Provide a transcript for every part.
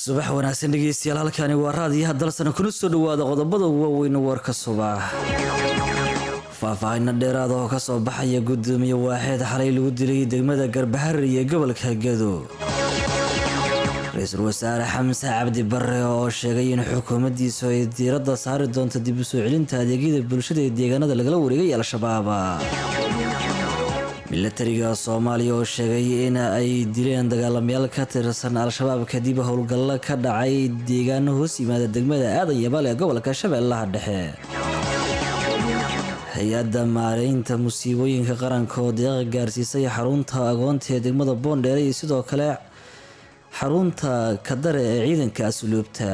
subax wanaagsan dhegeystayaal halkani waa raadiyaha dalsana kuna soo dhawaada qodobada waaweyn warka subax faahfaahino dheeraada oo kasoo baxaya gudoomiye waaxeed xalay lagu dilay degmada garbahari ee gobolka gedo ra-iisul wasaare xamse cabdi bare oo sheegay in xukuumaddiisu ay diiradda saari doonto dib u soo celinta adeegyada bulshada ee deegaanada lagala wareegay al-shabaab milatariga soomaaliya oo sheegay in ay dileen dagaalamayaal ka tirsan al-shabaab kadib howlgallo ka dhacay deegaano hoos yimaada degmada aadan yabaal ee gobolka shabeellaha dhexe hay-adda maareynta musiibooyinka qaranka oo deeqa gaarsiisay xarunta agoonta ee degmada boondheere iyo sidoo kale xarunta kadare ee ciidanka asluubta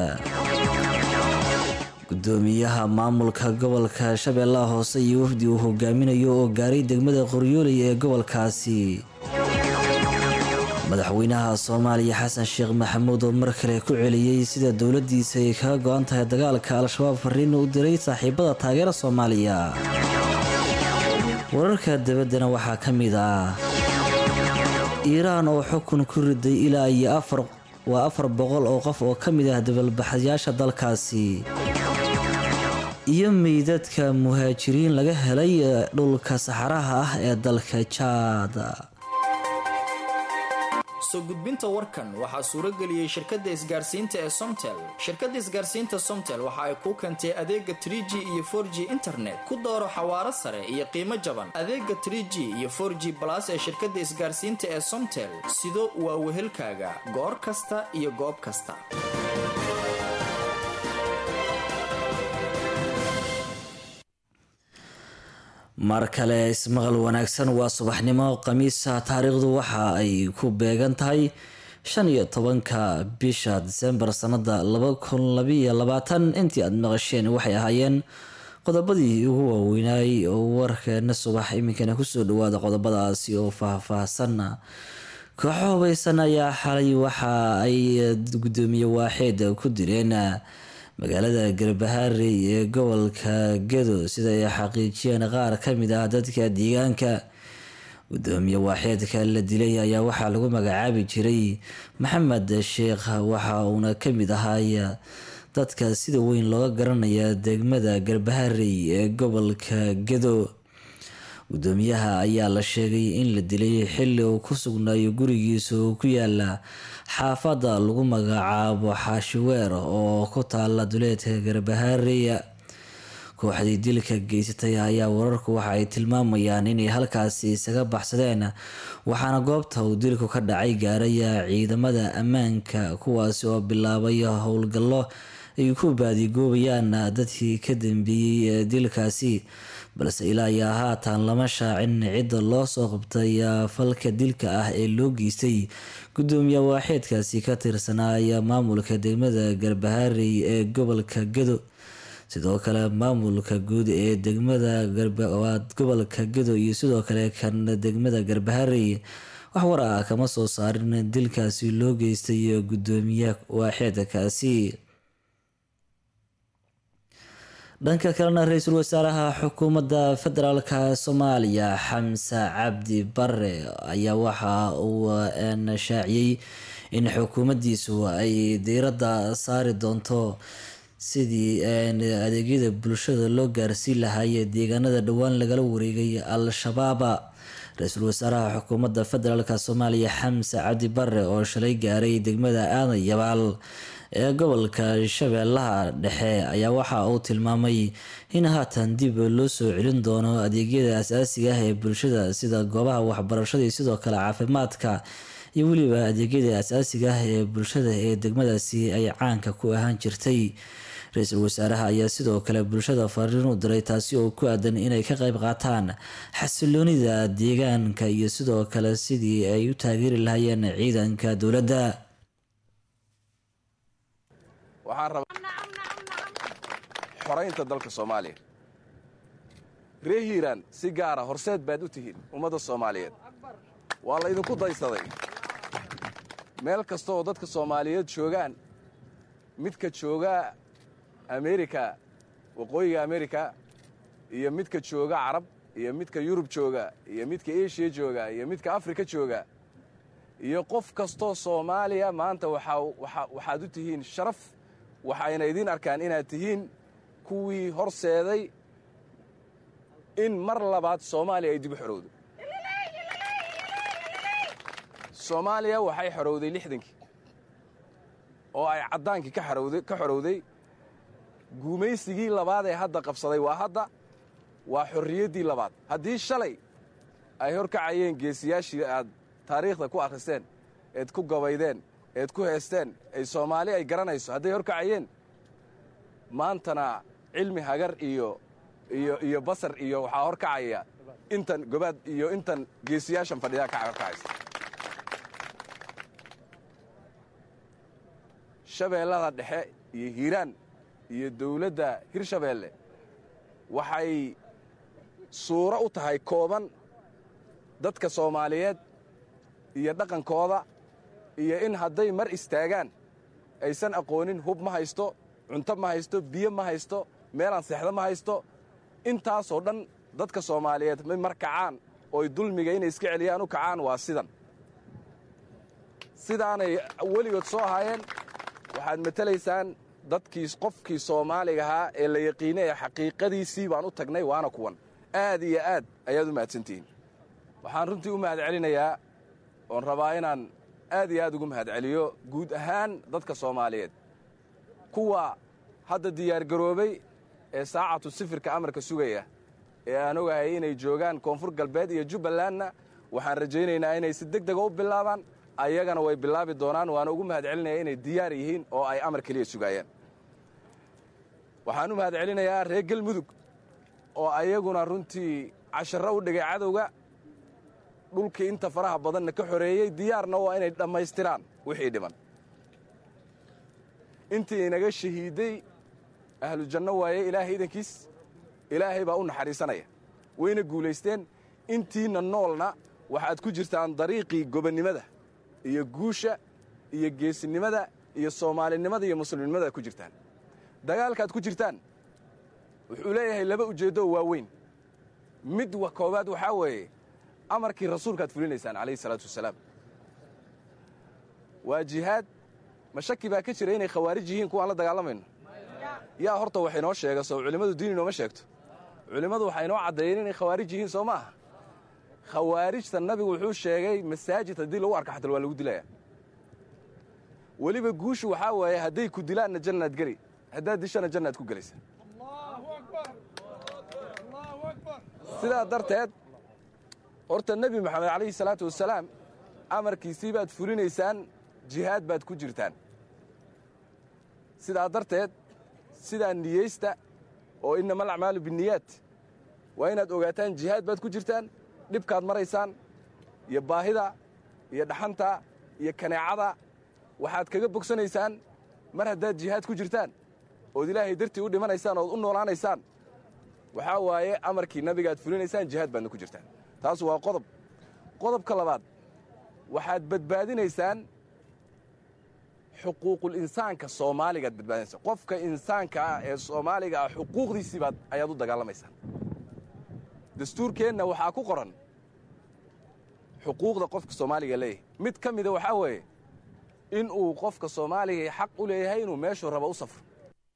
gudoomiyaha maamulka gobolka shabeellaha hoose iyo wafdi uu hogaaminayo oo gaaray degmada qoryooley ee gobolkaasi madaxweynaha soomaaliya xasan sheekh maxamuud oo mar kale ku celiyey sida dowladiisa ay kaga go-an tahay dagaalka al-shabaab fariin u diray saaxiibada taageera soomaaliya wararka dabaddana waxaa ka mid ah iiraan oo xukun ku riday ilaa iyo afar waa afar boqol oo qof oo ka mid ah dabalbaxayaasha dalkaasi iyo meydadka muhaajiriin laga helay dhulka saxaraha ah ee dalka jaada soo gudbinta warkan waxaa suurageliyey shirkadda isgaarsiinta ee somtel shirkadda isgaarsiinta somtel waxa ay kuu keentay adeega tr g iyo for g internet ku dooro xawaaro sare iyo qiimo jaban adeega tr g iyo for g balas ee shirkadda isgaarsiinta ee somtel sido waa wehelkaaga goor kasta iyo goob kasta mar kale ismaqal wanaagsan waa subaxnimo khamiisa taariikhdu waxa ay ku beegan tahay shan iyo tobanka bisha disembar sanada laba kun labiiyo labaatan intii aada maqasheen waxay ahaayeen qodobadii ugu waaweynaay oo warkeena subax iminkana kusoo dhawaada qodobadaasi oo faahfaahsan kooxo hubaysan ayaa xalay waxa ay gudoomiye waaxeed ku direen magaalada garbaharey ee gobolka gedo sida ay xaqiijiyeen qaar kamid ah dadka deegaanka gudoomiye waaxeedka la dilay ayaa waxaa lagu magacaabi jiray maxamed sheekh waxa uuna kamid ahay dadka sida weyn looga garanaya degmada garbaharey ee gobolka gedo gudoomiyaha ayaa la sheegay in la dilay xili uu ku sugnaayo gurigiisa oo ku yaala xaafada lagu magacaabo xaashiweer oo ku taala duleedka garbahareya kooxdii dilka geysatay ayaa wararku waxa ay tilmaamayaan inay halkaasi isaga baxsadeen waxaana goobta uu dilku ka dhacay gaaraya ciidamada ammaanka kuwaasi oo bilaabay howlgallo ay ku baadigoobayaan dadkii ka dambeeyey dilkaasi balse ilaa ayaa haatan lama shaacin cidda loo soo qabtay falka dilka ah ee loo geystay gudoomiye waaxeedkaasi ka tirsanaya maamulka degmada garbaharey ee gobolka gedo sidoo kale maamulka guud ee degmada gobolka gedo iyo sidoo kale kan degmada garbaharey wax war ah kama soo saarin dilkaasi loo geystay gudoomiye waaxeedkaasi dhanka kalena ra-iisul wasaaraha xukuumadda federaalk soomaaliya xamse cabdi bare ayaa waxa uu shaaciyey in xukuumaddiisu ay diiradda saari doonto sidii adeegyada bulshada loo gaarsiin lahaayee deegaanada dhowaan lagala wareegay al-shabaaba ra-iisul wasaaraha xukuumadda federaalk soomaaliya xamse cabdi bare oo shalay gaaray degmada aadan yabaal ee gobolka shabeellaha dhexe ayaa waxa uu tilmaamay in haatan dib loo soo celin doono adeegyada asaasiga ah ee bulshada sida goobaha waxbarashada iyo sidoo kale caafimaadka iyo weliba adeegyada asaasiga ah ee bulshada ee degmadaasi ay caanka ku ahaan jirtay ra-iisul wasaaraha ayaa sidoo kale bulshada fariin u diray taasi oo ku aadan inay ka qayb qaataan xasiloonida deegaanka iyo sidoo kale sidii ay u taageeri lahaayeen ciidanka dowladda waxaan rabaa xoraynta dalka soomaaliya ree hiiraan si gaara horseed baad u tihiin ummadda soomaaliyeed waa laydinku daysaday meel kasta oo dadka soomaaliyeed joogaan midka jooga amerika waqooyiga amerika iyo midka jooga carab iyo midka yurub jooga iyo midka eshiya jooga iyo midka afrika jooga iyo qof kastoo soomaaliya maanta waxaad u tihiin sharaf waxayna idiin arkaan inaad tihiin kuwii horseeday in mar labaad soomaaliya ay dib u xorowdo soomaaliya waxay xorowday lixdankii oo ay caddaankii ka xorowday guumaysigii labaad ee hadda qabsaday waa hadda waa xorriyaddii labaad haddii shalay ay horkacayeen geesiyaashii aad taariikhda ku akhristeen eed ku gabaydeen eed ku heesteen ay soomaali ay garanayso hadday horkacayeen maantana cilmi hagar iyo iyo iyo basar iyo waxaa horkacaya intan gobaad iyo intan geesiyaashan fadhidaa ka horkacaysa shabeellada dhexe iyo hiiraan iyo dawladda hirshabeelle waxay suuro u tahay kooban dadka soomaaliyeed iyo dhaqankooda iyo in hadday mar istaagaan aysan aqoonin hub ma haysto cunto ma haysto biyo ma haysto meelaan seexdo ma haysto intaasoo dhan dadka soomaaliyeed may mar kacaan ooy dulmiga inay iska celiyaan u kacaan waa sidan sidaanay weligood soo ahaayeen waxaad matelaysaan dadkii qofkii soomaaliga ahaa ee la yaqiinay ee xaqiiqadiisii baan u tagnay waana kuwan aad iyo aad ayaad u mahadsantihiin waxaan runtii u mahad celinayaa oon rabaa inaan aad iyo aad ugu mahad celiyo guud ahaan dadka soomaaliyeed kuwa hadda diyaargaroobay ee saacatu sifirka amarka sugaya ee aan ogahay inay joogaan koonfur galbeed iyo jubbalandna waxaan rajaynaynaa inay si deg dega u bilaabaan ayagana way bilaabi doonaan waana ugu mahad celinaya inay diyaar yihiin oo ay amar keliya sugaayaan waxaan u mahad celinayaa reer galmudug oo ayaguna runtii casharro u dhigay cadowga dhulkii inta faraha badanna ka xoreeyey diyaarna waa inay dhammaystiraan wixii dhiman intii inaga shahiidday ahlu janno waaye ilaahay idankiis ilaahay baa u naxariisanaya wayna guulaysteen intiinna noolna waxaad ku jirtaan dariiqii gobonnimada iyo guusha iyo geesinimada iyo soomaalinimada iyo muslimnimada ku jirtaan dagaalkaad ku jirtaan wuxuu leeyahay laba ujeeddo oo waaweyn mid koowaad waxaa weeye amarkii rasuulkaad fulinaysaan calayhi salaatu wasalaam waa jihaad ma shaki baa ka jira inay khawaarij yihiin kuwaan la dagaalamayno yaa horta wax inoo sheega soo culimmadu diin inooma sheegto culimmadu waxay inoo caddeeyeen inay khawaarij yihiin soo ma aha khawaarijta nabigu wuxuu sheegay masaajid haddii lagu arka xatal waa lagu dilaya weliba guushu waxaa waaye hadday ku dilaanna jannaad geli haddaad dishana jannaad ku gelaysa sidaa darteed horta nebi moxamed calayhi salaatu wasalaam amarkiisii baad fulinaysaan jihaad baad ku jirtaan sidaa darteed sidaa niyeysta oo innama alacmaalu binniyaat waa inaad ogaataan jihaad baad ku jirtaan dhibkaad maraysaan iyo baahida iyo dhaxanta iyo kaneecada waxaad kaga bogsanaysaan mar haddaad jihaad ku jirtaan ood ilaahay dartii u dhimanaysaan ood u noolaanaysaan waxaa waaye amarkii nabigaad fulinaysaan jihaad baadna ku jirtaan taas waa qodob qodobka labaad waxaad badbaadinaysaan xuquuqul insaanka soomaaligaad badbaadinaysa qofka insaanka ah ee soomaaliga ah xuquuqdiisii baad ayaad u dagaalamaysaan dastuurkeenna waxaa ku qoran xuquuqda qofka soomaaliga leeyahay mid ka mida waxaa weeye in uu qofka soomaaliga xaq u leeyahay inuu meeshuu raba u safro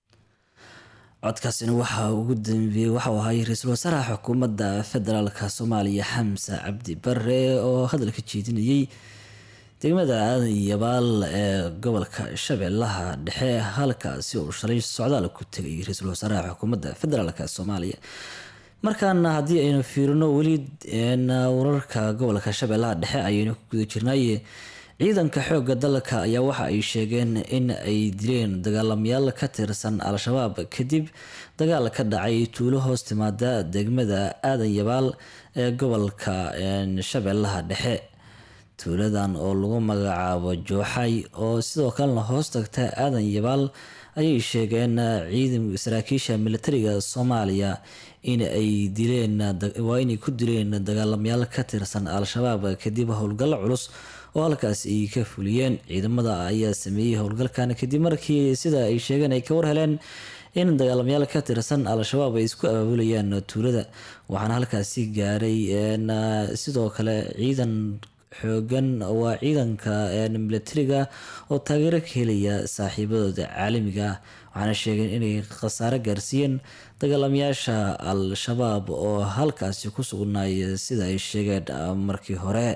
codkaasina waxaa ugu dambeeyey waxauu ahaay ra-iisul wasaaraha xukuumadda federaalka soomaaliya xamse cabdi bare oo hadalka jeedinayey degmada aadan yabaal ee gobolka shabeellaha dhexe halkaasi uu shalay socdaal ku tegay ra-iisul wasaaraha xukuumadda federaalk soomaaliya markaana haddii aynu fiirino weli wararka gobolka shabeellaha dhexe ayaynu ku guda jirnay ciidanka xoogga dalka ayaa waxa ay sheegeen in ay dileen dagaalamayaal ka tirsan al-shabaab kadib dagaal ka dhacay tuulo hoos timaada degmada aadan yabaal ee gobolka shabeellaha dhexe tuuladan oo lagu magacaabo jooxay oo sidoo kalena hoos tagta aadan yabaal ayay sheegeen ciidan saraakiisha militariga soomaaliya in ay dileen waa inay ku dileen dagaalamayaal ka tirsan al-shabaab kadib howlgallo culus oo halkaas ay ka fuliyeen ciidamada ayaa sameeyey howlgalkan kadib markii sida ay sheegeen ay ka warheleen in dagaalamayaal ka tirsan al-shabaab ay isku abaabulayaan tuulada waxaana halkaasi gaaray sidoo kale ciidan xoogan waa ciidanka milatariga oo taageero ka helaya saaxiibadooda caalamiga waxaana sheegeen inay khasaare gaarsiiyeen dagaalamayaasha al-shabaab oo halkaasi ku sugnaaya sida ay sheegeen markii hore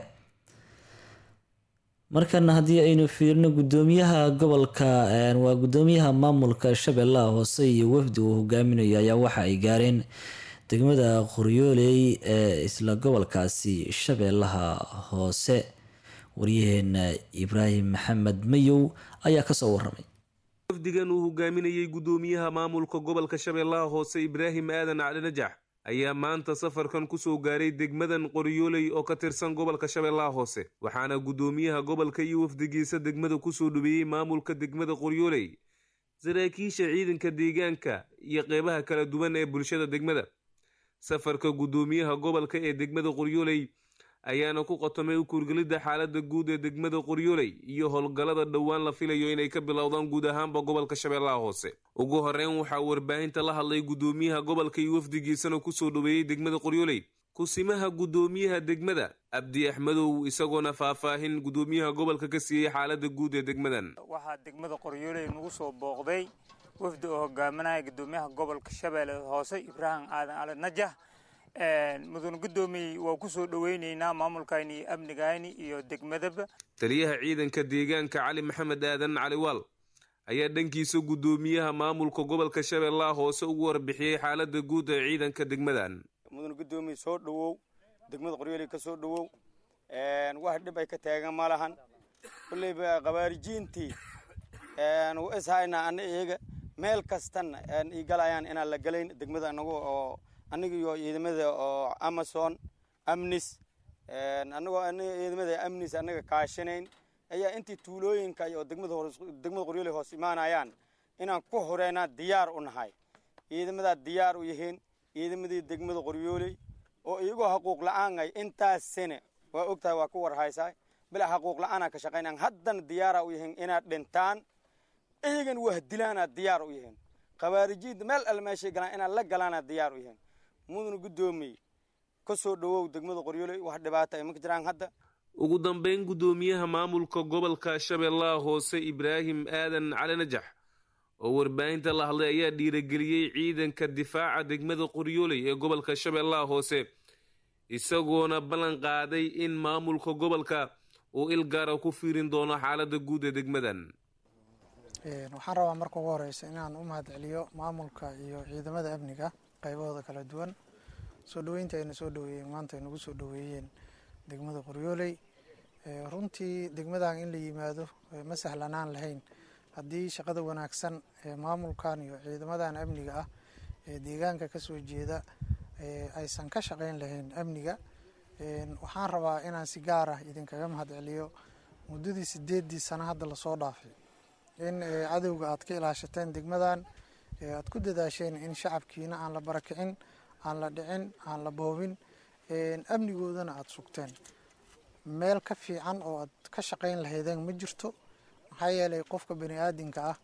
markana haddii aynu fiirino gudoomiyaha gobolka waa gudoomiyaha maamulka shabeellaha hoose iyo wafdi uu hogaaminayo ayaa waxa ay gaareen degmada qoryooley ee isla gobolkaasi shabeellaha hoose waryaheena ibraahim maxamed mayow ayaa kasoo waramay wafdigan uu hogaaminayey gudoomiyaha maamulka gobolka shabeellaha hoose ibraahim aadan cali najax ayaa maanta safarkan kusoo gaaray degmadan qoryooley oo ka tirsan gobolka shabeellaha hoose waxaana gudoomiyaha gobolka iyo wafdigiisa degmada kusoo dhaweeyey maamulka degmada qoryooley saraakiisha ciidanka deegaanka iyo qeybaha kala duwan ee bulshada degmada safarka gudoomiyaha gobolka ee degmada qoryooley ayaana ku qotomay u kuurgelidda xaaladda guud ee degmada qoryooley iyo howlgallada dhowaan la filayo inay ka bilowdaan guud ahaanba gobolka shabeellaha hoose ugu horeyn waxaa warbaahinta la hadlay gudoomiyaha gobolka iyo wafdigiisana kusoo dhaweeyey degmada qoryooley kusimaha gudoomiyaha degmada abdi axmedow isagoona faahfaahin gudoomiyaha gobolka ka siiyey xaaladda guud ee degmadan waxaa degmada qoryooley nagu soo booqday wafdi oo hogaaminaya gudoomiyaha gobolka shabeelle hoose ibraahim aadan cali najax mudane guddoomiye waa kusoo dhoweyneynaa maamulkayni iyo amnigayni iyo degmadaba taliyaha ciidanka deegaanka cali maxamed aadan caliwaal ayaa dhankiisa guddoomiyaha maamulka gobolka shabeellaha hoose ugu warbixiyey xaaladda guud ee ciidanka degmadan mudane guddoomiye soo dhowow degmada qoryooley ka soo dhowow wax dhib ay ka taagan ma lahan kulleyba khawaarijiintii u ishaynaa ana iyaga meel kastana ii galayaan inaan la galayn degmada anagu oo aniga iyo ciidamada oo amazon amnis anagoo ciidamada amnis anaga kaashanayn ayaa intii tuulooyinka iyo degmada degmada qoryooley hoos imaanayaan inaan ku horeynaa diyaar u nahay ciidamadaa diyaar u yihiin ciidamadii degmada qoryooley oo iyagoo xaquuq la-aan ay intaas sane waa ogtahay waa ku warhaysaa bila xaquuq la-aanaa ka shaqaynaan haddana diyaara u yihiin inaad dhintaan iyagan wahdilaanaa diyaar u yihiin khawaarijiinta meel alle meeshay galaan inaad la galaanaa diyaar u yihiin mudana guddoomiye ka soo dhowow degmada qoryooley wax dhibaata ay ma ka jiraan hadda ugu dambeyn guddoomiyaha maamulka gobolka shabeellaha hoose ibraahim aadan cali najax oo warbaahinta la hadlay ayaa dhiirageliyey ciidanka difaaca degmada qoryooley ee gobolka shabeellaha hoose isagoona ballan qaaday in maamulka gobolka uu il gaara ku fiirin doono xaaladda guud ee degmadan waxaan rabaa marka ugu horeysa inaan u mahad celiyo maamulka iyo ciidamada amniga qaybahooda kala duwan soo dhoweynta ayna soo dhoweeyeen maanta ay nagu soo dhoweeyeen degmada qoryooley runtii degmadan in la yimaado ma sahlanaan lahayn haddii shaqada wanaagsan ee maamulkan iyo ciidamadan amniga ah ee deegaanka kasoo jeeda aysan ka shaqeyn lahayn amniga waxaan rabaa inaan si gaar ah idinkaga mahad celiyo muddadii sideedii sano hadda lasoo dhaafay in cadowga aad ka ilaashateen degmadan aad ku dadaasheen in shacabkiina aan la barakicin aan la dhicin aan la boobin amnigoodana aada sugteen meel ka fiican oo aad ka shaqeyn lahaydeen ma jirto maxaa yeelay qofka bani aadinka ah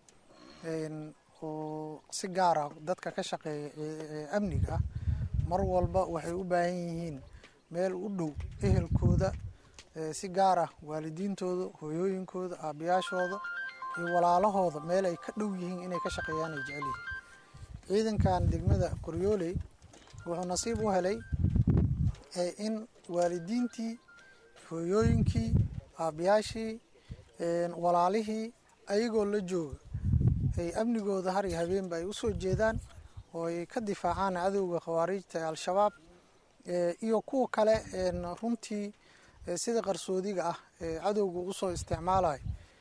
oo si gaar ah dadka ka shaqeeya amniga ah mar walba waxay u baahan yihiin meel u dhow ehelkooda si gaar ah waalidiintooda hooyooyinkooda aabayaashooda iyo walaalahooda meel ay ka dhow yihiin inay ka shaqeeyaan ay jecel yihiin ciidankan degmada qoryooley wuxuu nasiib u helay in waalidiintii hooyooyinkii aabayaashii walaalihii ayagoo la jooga ay amnigooda har iyo habeenba ay usoo jeedaan oo ay ka difaacaan cadowga khawaariijta ee al-shabaab iyo kuwa kale runtii sida qarsoodiga ah ee cadowga usoo isticmaalayo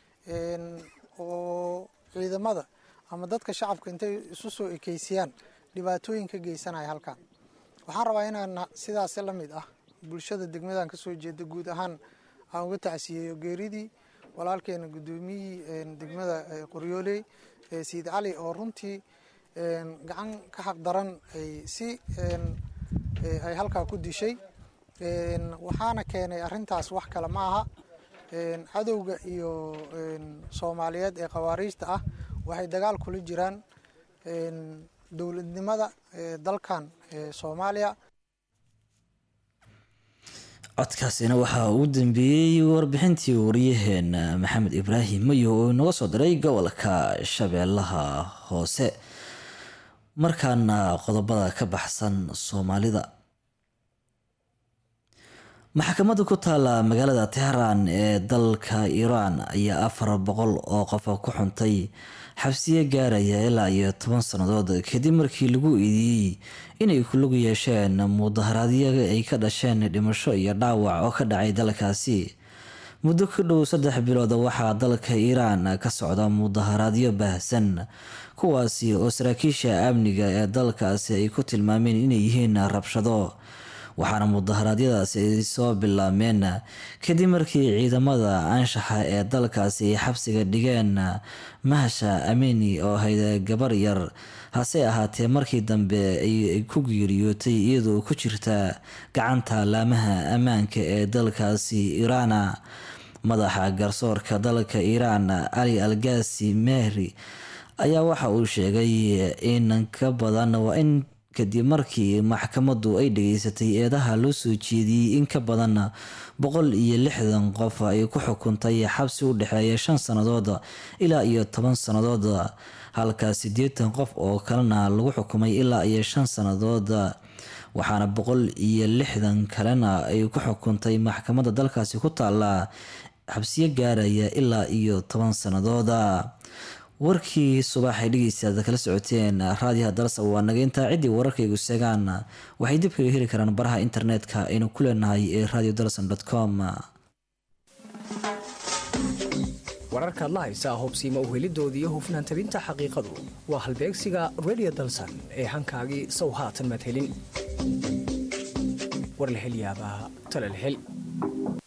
oo ciidamada ama dadka shacabka intay isu soo ekeysiyaan dhibaatooyin ka geysanaya halkan waxaan rabaa inaan sidaasi la mid ah bulshada degmadan kasoo jeeda guud ahaan aan uga tacsiyeeyo geeridii walaalkeena guddoomiyihii degmada qoryooley sayid cali oo runtii gacan ka xaq daran ay si ay halkaa ku dishay waxaana keenay arrintaas wax kale ma aha cadowga iyo soomaaliyeed ee khawaariijta ah waxay dagaal kula jiraan dowladnimada dalkan soomaaliya codkaasina waxaa uu dambeeyey warbixintii wariyaheena maxamed ibraahim mayo oo inaga soo diray gobolka shabeellaha hoose markaana qodobada ka baxsan soomaalida maxkamadda ku taala magaalada tehran ee dalka iiraan ayaa afar boqol oo qofa ku xuntay xabsiye gaaraya ilaa iyo toban sannadood kadib markii lagu iidiyey inay ku lug yeesheen mudaharaadyo ay ka dhasheen dhimasho iyo dhaawac oo ka dhacay dalkaasi muddo ku dhow saddex bilood waxaa dalka iiraan ka socda mudaharaadyo baahsan kuwaasi oo saraakiisha amniga ee dalkaasi ay ku tilmaameen inay yihiin rabshado waxaana mudaharaadyadaasi ay soo bilaabmeen kadib markii ciidamada anshaxa ee dalkaasi ay xabsiga dhigeen mahasha ameni oo ahayd gabar yar hase ahaatee markii dambe ay ku geeriyootay iyadoo ku jirta gacanta laamaha ammaanka ee dalkaasi iiraana madaxa garsoorka dalka iiraan ali algasi mehri ayaa waxa uu sheegay in ka badan waa in kadib markii maxkamaddu ay dhageysatay eedaha loo soo jeediyey in ka badan boqol iyo lixdan qof ay ku xukuntay xabsi u dhexeeya shan sannadood ilaa iyo toban sannadood halka siddeetan qof oo kalena lagu xukumay ilaa iyo shan sannadood waxaana boqol iyo lixdan kalena ay ku xukuntay maxkamadda dalkaasi ku taala xabsiyo gaaraya ilaa iyo toban sannadooda warkii subaxay dhegeystaad kala socoteen raadiyaha dalsa waa nageynta ciddii wararkaygu seegaan waxay dib kaga heli karaan baraha internetka aynu ku leenahay ee radio dalson com wararkaad la haysaa hobsiima uhelidooda iyo hufnaan tabinta xaqiiqadu waa halbeegsiga radio dalsan ee hankaagii sow haatan maad helin war la hel yaabaa tale la hel